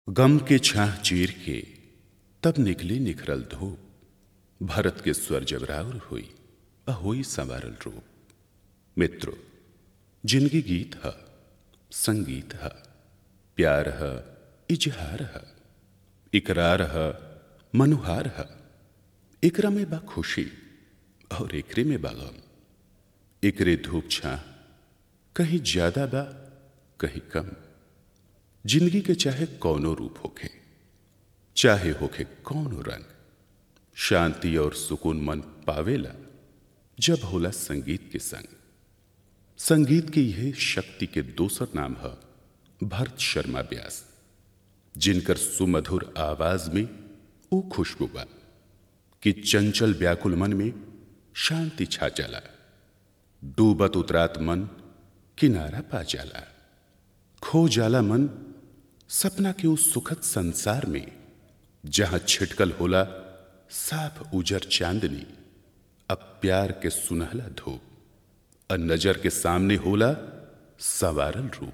गम के छाह चीर के तब निकली निखरल धूप भरत के स्वर जबराउर हुई अहोई संवारल रूप मित्रो जिंदगी गीत है संगीत है प्यार है इजहार है इकरार है मनुहार है एकरा में बा खुशी और एकरे में बा गम एकरे धूप छाह कहीं ज्यादा बा कहीं कम जिंदगी के चाहे कौनो रूप होखे चाहे होखे कौनो रंग शांति और सुकून मन पावेला जब होला संगीत के संग संगीत के यह शक्ति के दोसर नाम है भरत शर्मा व्यास जिनकर सुमधुर आवाज में वो खुशबू बा कि चंचल व्याकुल मन में शांति छा जाला डूबत उतरात मन किनारा पा जाला खो जाला मन सपना के उस सुखद संसार में जहां छिटकल होला साफ उजर चांदनी अब प्यार के सुनहला धूप अ नजर के सामने होला सवारल रूप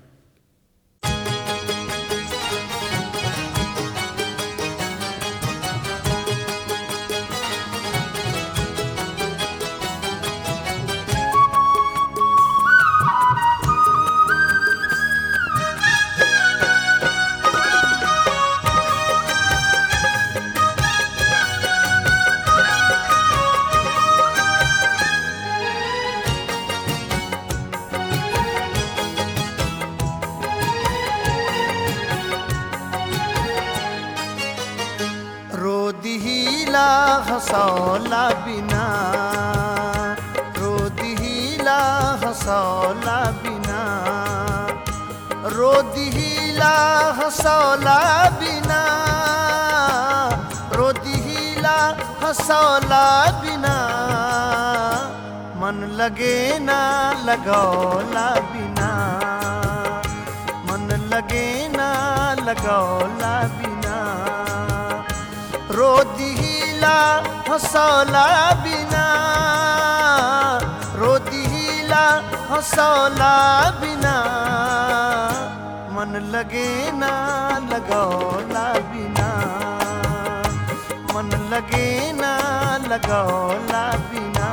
रो दिहिला हसौला बिना रो दिहिला हसौला बिना रो दिहिला हसौला बिना रो दिहिला हसौला बिना मन लगे ना लगौला बिना मन लगे ना लगौला बिना रो दिहिला हसौला बिना रो दिहिला हसौला बिना मन लगे ना लगौला बिना मन लगे ना लगौला बिना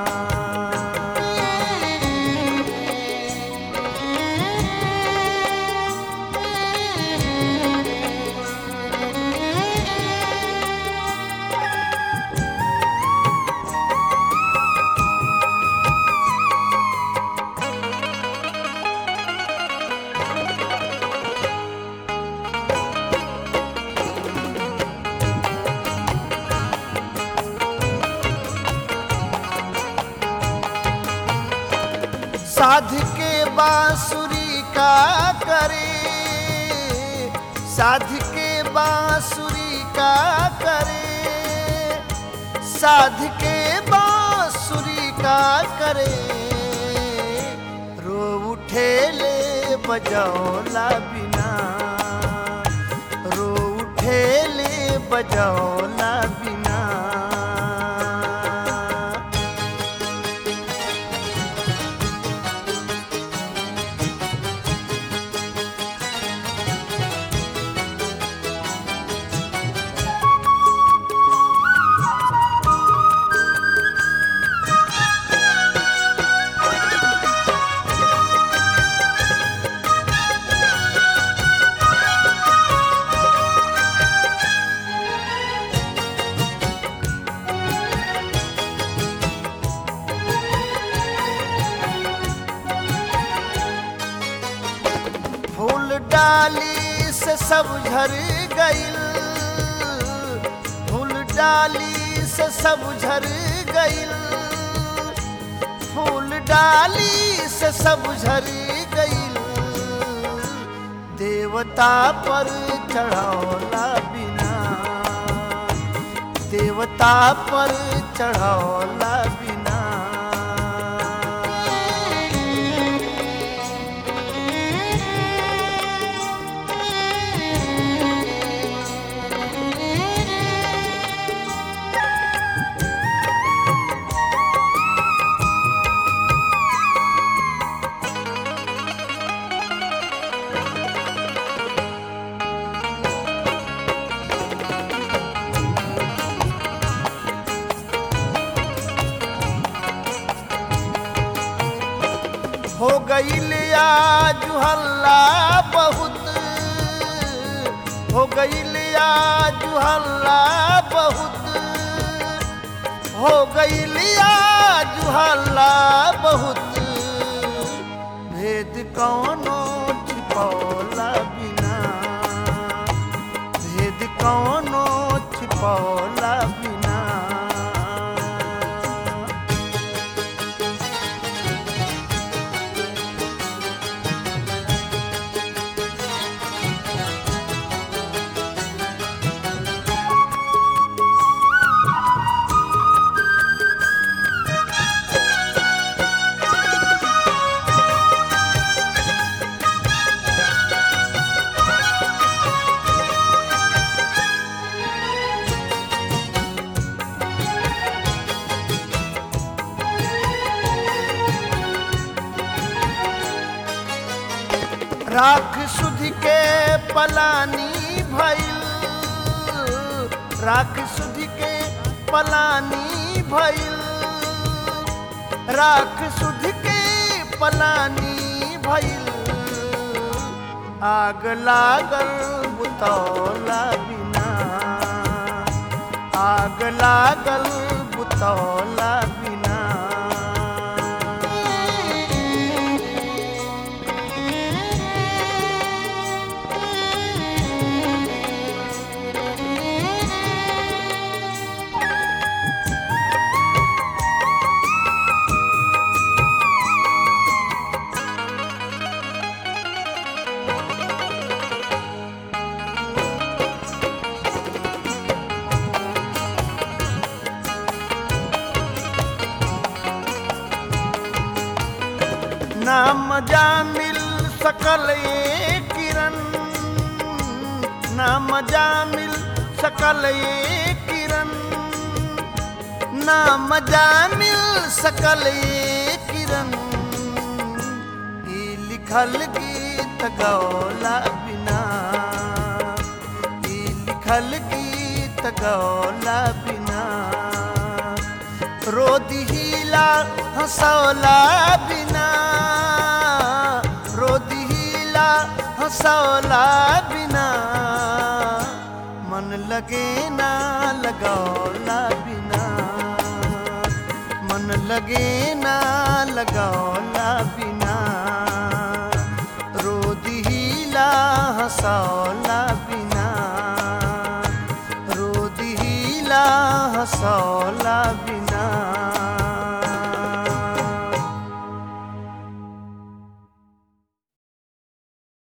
साध के बांसुरी का करे साध के बांसुरी का करे साध के बांसुरी का करे रो उठे ले बजौला बिना रो उठे ले बजौला बिना फूल डाली से सब झर गईल फूल डाली से सब झर गईल फूल डाली से सब झर गईल देवता पर चढ़ौला बिना देवता पर चढ़ौला बिना गईल आज हल्ला बहुत हो गईल आज हल्ला बहुत हो गईल आज हल्ला बहुत भेद कौनो छिपौला बिना भेद कौनो छिपौला बिना राख सुध के पलानी भइल राख सुध के पलानी भइल राख सुध के पलानी भइल आग लागल बुतौला बिना आग लागल बुतौला बिना ना मजा मिल सकल ये किरण ना मजा मिल सकल ये किरण ना मजा मिल सकल ये किरण ई लिखल गीत गौला बिना ई लिखल गीत गौला बिना रोदी हीला हंसौला बिना रोदी हीला हंसौला बिना मन लगे ना लगौला बिना मन लगे ना लगौला बिना रोदी हीला हंसौला बिना रोदी हीला हंसौला बिना